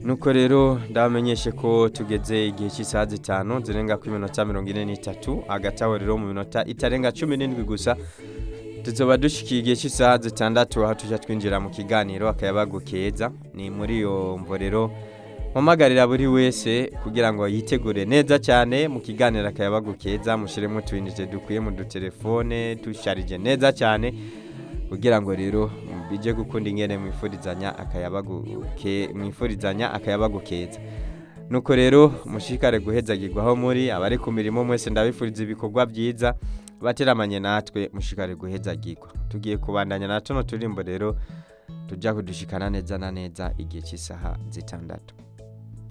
nuko rero ndabamenyeshe ko tugeze igihe cy'isaha zitanu zirenga ku minota mirongo ine n'itatu hagati aho rero mu minota itarenga cumi n'indwi gusa tuzoba dushikiye igihe cy'isaha zitandatu aho tujya twinjira mu kiganiro akayabagu keza ni muri iyo mvo rero mpamagarira buri wese kugira ngo yitegure neza cyane mu kiganiro akayabagu keza mushyiremo utuyinite dukwiye mu dutelefone dusharije neza cyane kugira ngo rero bijye gukunda ingene mwifurizanya akayabagu ke mwifurizanya akayabagu keza nuko rero mushikare guhezagirwa aho muri abari ku mirimo mwese ndabifuriza ibikorwa byiza bateramanye natwe mushikare guhezagirwa tugiye kubandanya na tuno turimbo rero tujya kudushikana neza na neza igihe cy'isaha zitandatu